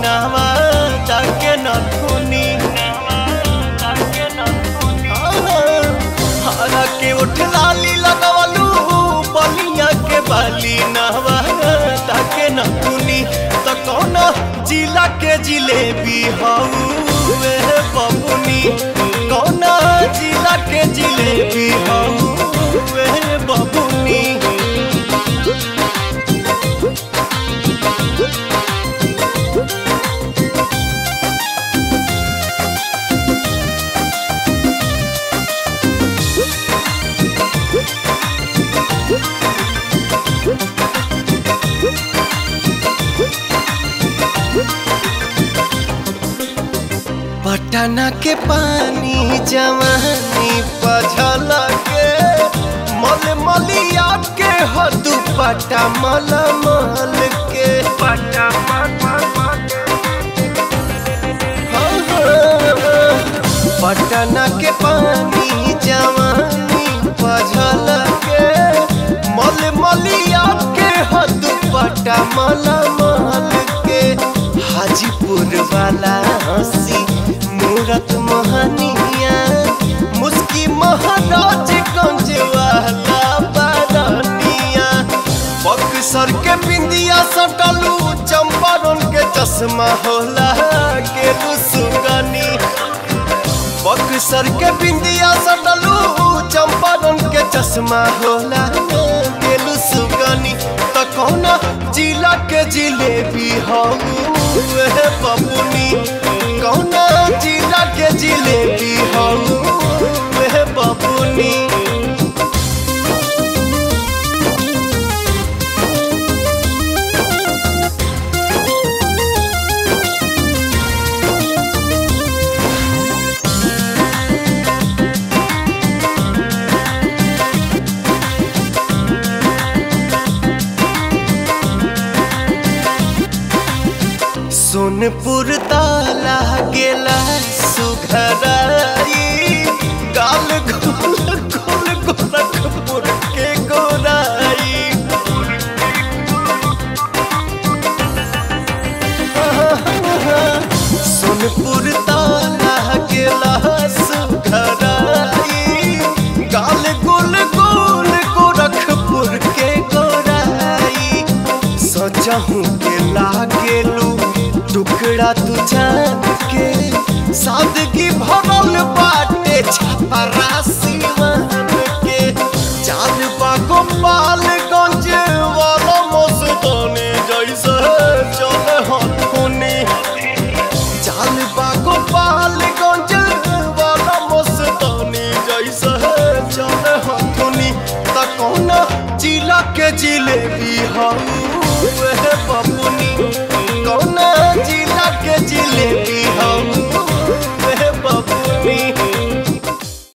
नवा ताके नथुनी हरा के उठ लाली लगवलू बलिया के बाली नवा ताके नथुनी त कौन जिला के जिलेबी हऊ वे बबुनी कौन जिला के जिलेबी हऊ वे बबुनी पटना के पानी जवानी पझल के मल मलिया के हदू पटा मल मल के पटा पटना के पानी जवानी पझल के मल मलिया के हदू पटा मल मल के हाजीपुर वाला हंसी मूरत मोहनिया मुस्की महाराज गंज वाला बारनिया बक्सर के बिंदिया सटलू चंपारण के चश्मा होला के सुगनी बक्सर के बिंदिया सटलू चंपारण के चश्मा होला के सुगनी त कौन जिला के जिलेबी हऊ वे बबुनी कौन जिला के जिलेबी हऊ वे बबुनी सोनपुर ताला गेला सुघराई गाल गोल गोल गोरखपुर के गोराई सोनपुर ताला गेला सुघराई गाल गोल गोल गोरखपुर के गोराई सजहू के लागेलू टुकड़ा तू जान के सादगी भरल बाटे छपरा सिवान के चाल बागो पालगंज वाला मस्तानी जैसे चल हथुनी चाल बागो पालगंज वाला मस्तानी जैसे चल हथुनी त कौन जिला के जिलेबी हऊ वे बबुनी